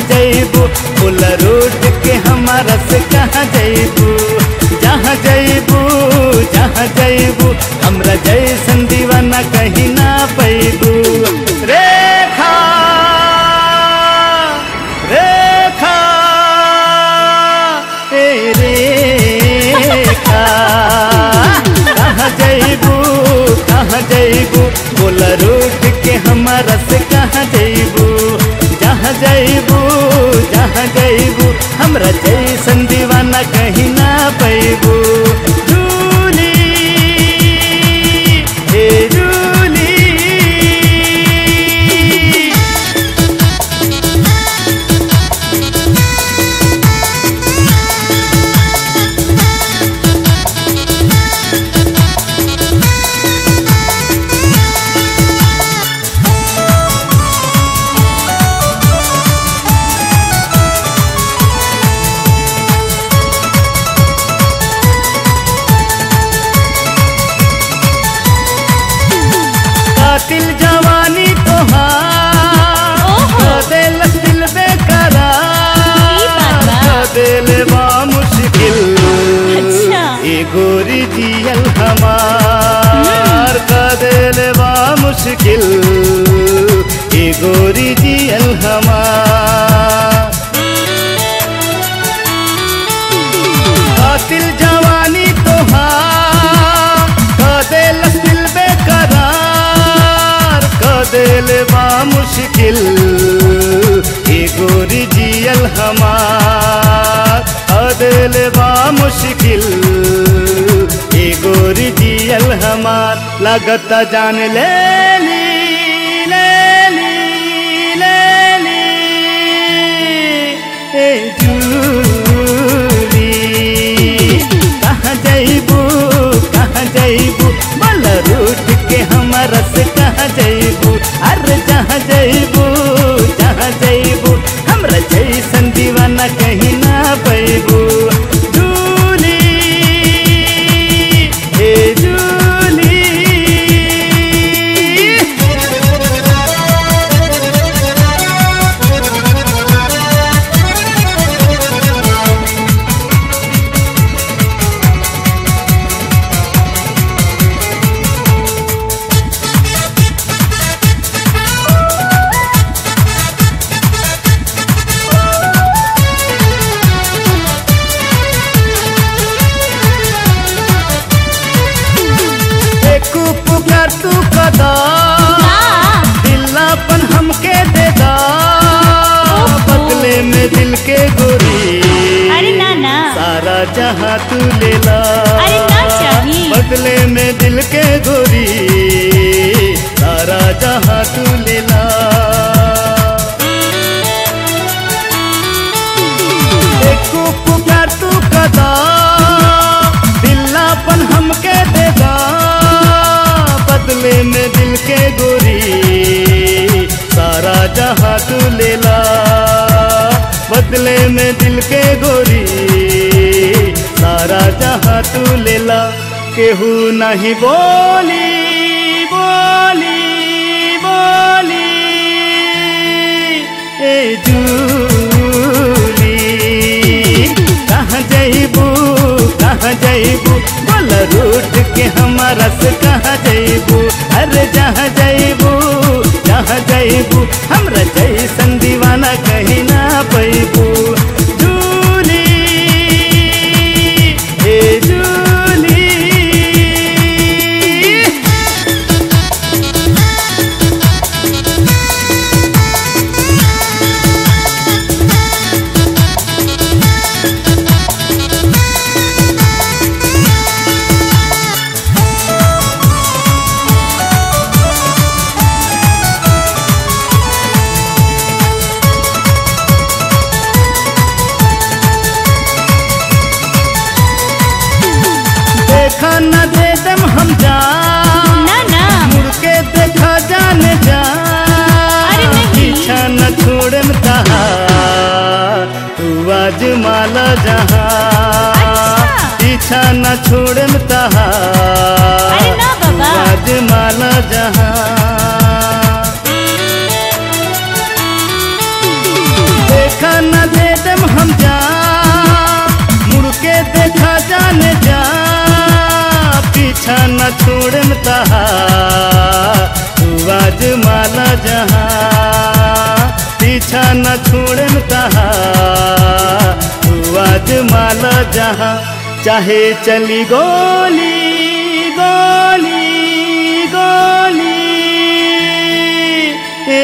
जैबू बोला रोड के हमारा से कहाँ जैबू जहाँ जैबू जहाँ जैबू हमरा जैसन दीवाना कहीं ना पैबू रेखा रेखा ए रेखा कहाँ जैबू कहाँ जैबू बोला रूट के हमारा से कहाँ जैबू जहाँ जैबू जहाँ जैबू हमरा जैसन दीवाना कहीं ना पैबू जूली हे जूली कातिल जवानी तोहार ओहो। दिल दिल बेकरार ई बात बा। दिल बा मुश्किल अच्छा। ए गोरी जियल हमार का दिल बा मुश्किल ए गोरी जियल हमार कातिल जवानी तोहार कदेल दिल बेकरार कदेल बा मुश्किल ए गोरी जियल हमार कदेल बा मुश्किल ए गोरी जियल हमार लगत जान ले ली ले ली ले ली ए जूली कहाँ जैबू कहाँ जैबू बोल रूट के हमारा से कहाँ जैबू अरे जहाँ जैबू जहाँ जैबू हमरा जैसन दीवाना कहीं ना पैबू जूली हे जूली एक पुकार तू कदा दिलापन हमके दे दा बदले में दिल के गोरी अरे ना ना सारा जहां तू ले ला अरे ना चाहिए। बदले में दिल के गोरी सारा जहां तू ले ला एक पुकार तू कदा दिलापन हमके दे दा बदले में दिल के गोरी सारा जहां तू ले ला बदले में दिल के गोरी सारा जहां तू ले ला केहू नहीं बोली बोली बोली ए जूली कहाँ जैबू कहाँ जैबू बोल रूट के हमारा से कहाँ जैबू अरे जहाँ जैबू जहाँ जैबू हमरा जैसन दीवाना कहीं ना पैबू जूली हे जूली देखा न दे दम हम जा ना ना मुड़ के देखा जाने जा अरे नहीं। पीछा न छोड़े तहा तू आज माला जहाँ अच्छा। पीछा न छोड़े तहा अरे ना बाबा। तू आज माला जहाँ देख छोड़न तहा तू आज माला जहाँ पीछा न छोड़न तहा तू आज माला जहाँ चाहे चली गोली गोली गोली ए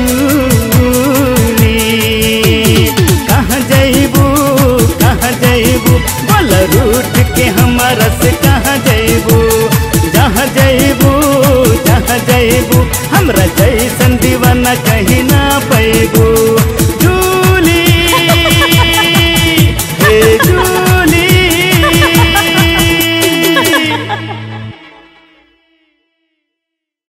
जूली कहाँ जैबू कहाँ जैबू बोल रूठ के हमारा से कहाँ जैबू जहाँ जैबू जहाँ जैबू हमरा जैसन दीवाना कहीं ना पैबू